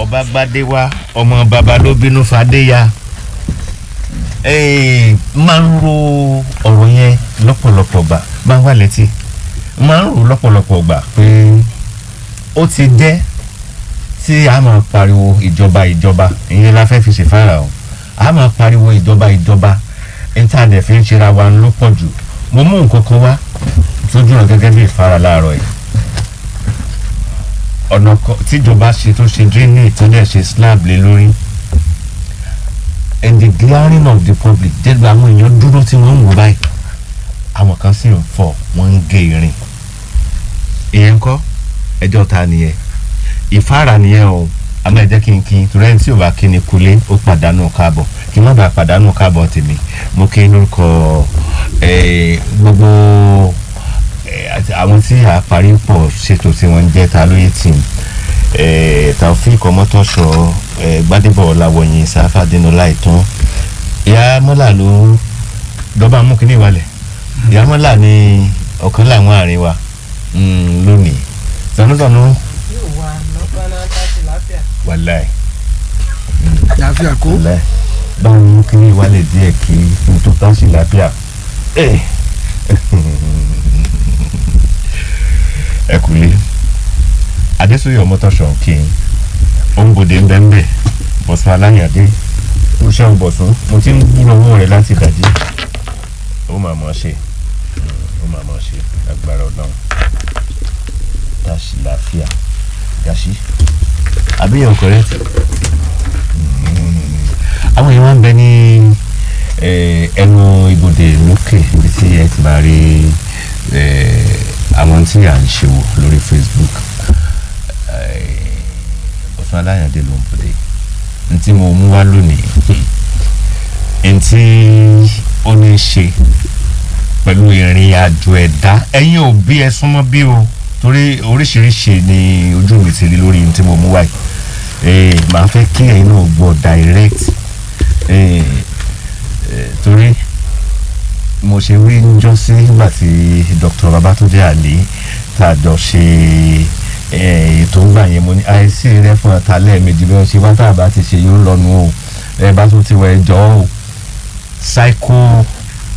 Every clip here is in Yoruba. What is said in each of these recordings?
ọba gbadé wá ọmọ baba ló bínú fadé ya Eh, máa ń ro ọ̀rọ̀ yẹn lọ́pọ̀lọpọ̀ gbà máa ń wà létí máa ń ro lọ́pọ̀lọpọ̀ gbà pé ó ti jẹ́ tí a máa pariwo ìjọba ìjọba ìyẹn la fẹ́ fi ṣèfára o a máa pariwo ìjọba ìjọba intanet fi ń ṣera wa ló pọ̀ jù mo mú nǹkan kan wá tójú rẹ̀ gẹ́gẹ́ bí ìfara láàárọ̀ yìí ọ̀nà kan tíjọba ṣe tó ṣe drainage tó dẹ̀ ṣe slab lé lórí and the glaring of the public jẹ́gbẹ́ àwọn èèyàn dúró tí wọ́n ń wò báyìí àwọn kan sì ń fọ̀ wọ́n ń gé irin ìyẹn ń kọ́ ẹjọ́ ta nìyẹn ìfáàrà nìyẹn o àmọ́ ẹ jẹ́ kí n kí n torí ẹni tí ò bá kí ni kulé ó pàdánù káàbọ̀ kí n má bàa pàdánù káàbọ̀ tèmi mo kí n lórúkọ eh, gbogbo eh, àti àwọn tí a parí pọ̀ ṣètò tí wọ́n ń jẹ́ ta lóye tì í taofik ọmọtọ́ṣọ eh, gbadebo ọ̀làwọ̀yìn sáfàdínú láìtàn ìyá mọ́là ló dọ́bà mú kínní ìwalẹ̀ ìyá mọ́là ni ọ̀kan láwọn àárín wa mm, lónìí tọ̀nùtọ̀nù yóò wá lọ́pàá náà láti láfíà. wàláì àlàáfíà kó wàláì báwo mú kínní ìwalẹ̀ díẹ̀ kí n tó tá sí lápíà ẹ ẹ kúlé adésòye ọmọtọ́ṣọ kí n òǹbòdè ń bẹ́ ń bẹ́ bọ̀sùn aláyàdé ó ṣe ń bọ̀sùn mo ti ń gbúrò owó rẹ̀ láti dàjí ó máa mọ̀ ọ́ ṣe ó máa mọ̀ ọ́ ṣe agbára ọlọ́run dáṣì láfíà dáṣì àbíyàn correct àwọn èèyàn máa ń bẹ ní eh, ẹnu ibodè lókè ibi tí ẹ ti máa rí eh, àwọn tí à ń ṣe wò lórí facebook ọ̀sán aláyàndé ló ń bọ̀dé n tí mo mú wá lónìí n tí ó ní í ṣe pẹ̀lú ìrìn àjò ẹ̀dá ẹ̀yin òbí ẹ súnmọ́ bí o torí oríṣiríṣi ni ojú mi ti rí lórí n tí mo mú wáyé eh, màá fẹ́ kí ẹ̀yin náà gbọ́ direct eh, eh, torí mo ṣe rí níjọ́ sí nígbà tí dr babatunde ali tá a jọ ṣe eh, ètò ńgbà yẹn mo ní àìsí rẹ fún ọ̀tá lẹ́ẹ̀mejì bí wọ́n ṣe wá tá a bá ti ṣe yóò lọ́nu o ẹ bá tún ti wọ ẹjọ́ o psycho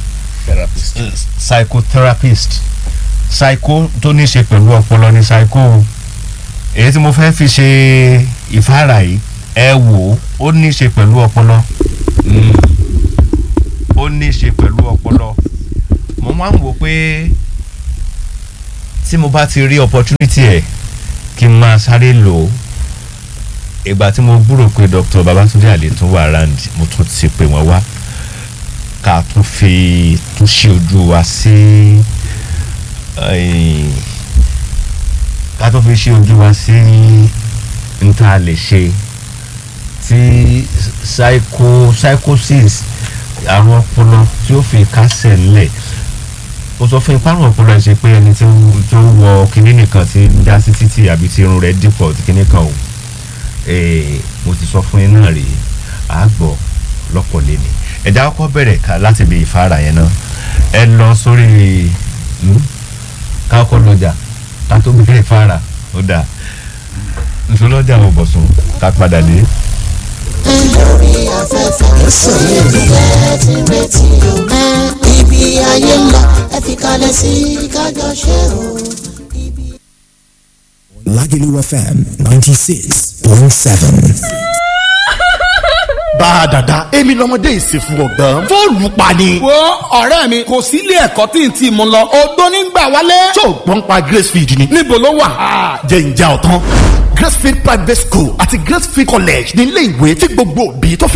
psychotherapist psycho tó ní ṣe pẹ̀lú ọpọlọ ní psycho o èyí tí mo fẹ́ fi ṣe ìfáàrà yìí ẹ wò ó ó ní ṣe pẹ̀lú ọpọlọ Mm. ó ní ṣe pẹ̀lú ọpọlọ mo máa ń wò pé tí mo bá ti rí opportunity ẹ̀ kí n máa sáré lò ó ìgbà tí mo gbúrò pé dr babatunde àlè tún wà around mo tún ti pè wọ́n wá ká tún fi tún ṣe ojú wa sí eh, ká tún fi ṣe ojú wa sí n tá a lè ṣe tí psycho psychosis àrùn ọpọlọ tí ó fi kásẹ̀ ńlẹ̀ ó sọ fún ipá àrùn ọpọlọ ẹ̀ ṣe pé ẹni tí ó- tó wọ kinní nìkan ti ń dá sí títì àbí tí irun rẹ̀ dìpọ̀ tí kinní kan o Eh, mo ti sọ fún yín náà rèé àgbọ̀ lọ́pọ̀ lẹ́ni ẹ̀dá kọ́kọ́ bẹ̀rẹ̀ ká láti bí ìfara yẹn náà ẹ lọ sórí hmm, ká kọ́kọ́ lọ́jà ká tó bẹ̀rẹ̀ ìfara ó dà nsọlọ́jà ò bọ̀sùn ká padà dé. lórí afẹ́fẹ́ sọ̀rọ̀ ìfẹ́ ti retí o ibi ayé ń lọ ẹ fi kalẹ̀ sí kájọ ṣe o. Lagelu FM 96.7. bá a dàda èmi lọmọdé ìsìnkú ọgbọ́n fóònù pa ni. wo ọ̀rẹ́ mi kò sí ilé ẹ̀kọ́ tí n ti mú lọ odó nígbà wálé. tó o gbọ́n pa gracefield ni. níbo ló wà. jẹ́ ìjà ọ̀tán gracefield private school àti gracefield college ní ilé ìwé tí gbogbo òbí tó fẹ́